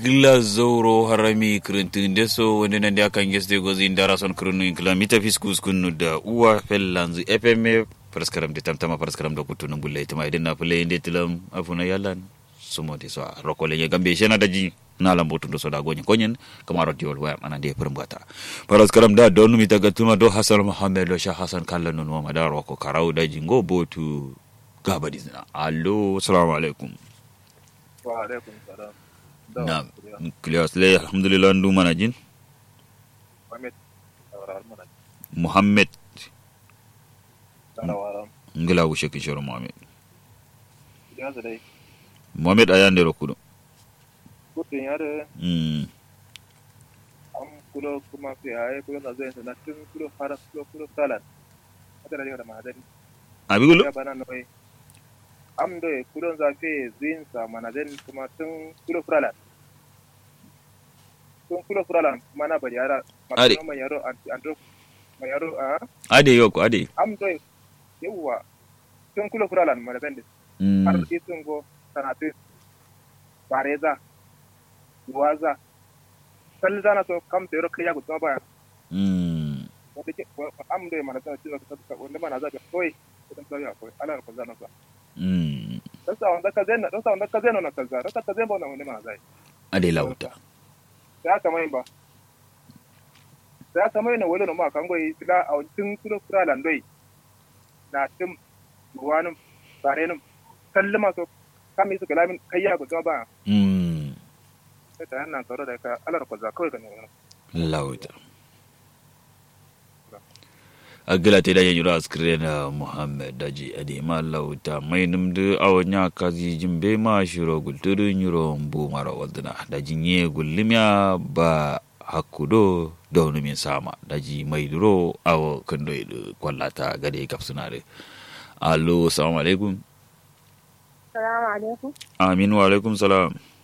gila zoro harami kirintin deso wanda nan da kan geste gozi indara son kirinu in kilomita fiskus kunu da uwa fellanzu fm paraskaram de tamtama paraskaram da kutu nun bulle tama idan na fule inde tilam afuna yalan sumo de so rokole ye gambe shena daji na lambo tundo so da gonyen konyen kamaro diol wa mana de permbata paraskaram da donu mi taga tuma do hasan muhammad do sha hasan kallan nun wa madar ko karau daji ngo botu gaba dizna allo assalamu alaikum wa alaikum salam na klias le alhamdulillah ndu mana jin Muhammad Tawara mana muhammad Tawara ngila wushe kishoro muhammad ya zai muhammad ayande ro kudo kudin ya da mm an kulo kuma sai ayi kulo na zai na tun kulo fara kulo kulo salat hada da da mahadari abigulo ya bana noi am do kulo za fe zin sa manadin kuma tun kulo furalan tun kulo furalan mana bari yara Are. ma yaro andro ma yaro a ade yoko ade am do yawa tun kulo furalan manadin har mm isin go sanatu bareza waza kalli zana so kam te ro kaya gutma ba mm wanda ke am do mana ta cewa ka wanda mana za ka koi idan ka ya koi ala ko zana sa mm dan sa wanda ka zena dan sa wanda ka zena na kaza dan ka zena ba wanda mana zai ade lauta ya kamai ba ya kamai na wala no ma kan goyi tila a tun kudo kura landoi na tim ruwanin barenin kalli maso kam yi su kalamin kayya gutma ba mm sai ta yana tsaro da ka alar kwaza kawai ka ne lauta agila te da yanyura askrena muhammad daji ade ma lauta mai numdu awanya kazi jimbe ma shiro gulturu nyuro mbu mara walduna daji nye gullimya ba hakudo daunu min sama daji mai duro awo kando idu kwallata gade kapsunare allo assalamu alaikum Salamu alaikum. amin wa alaikum salam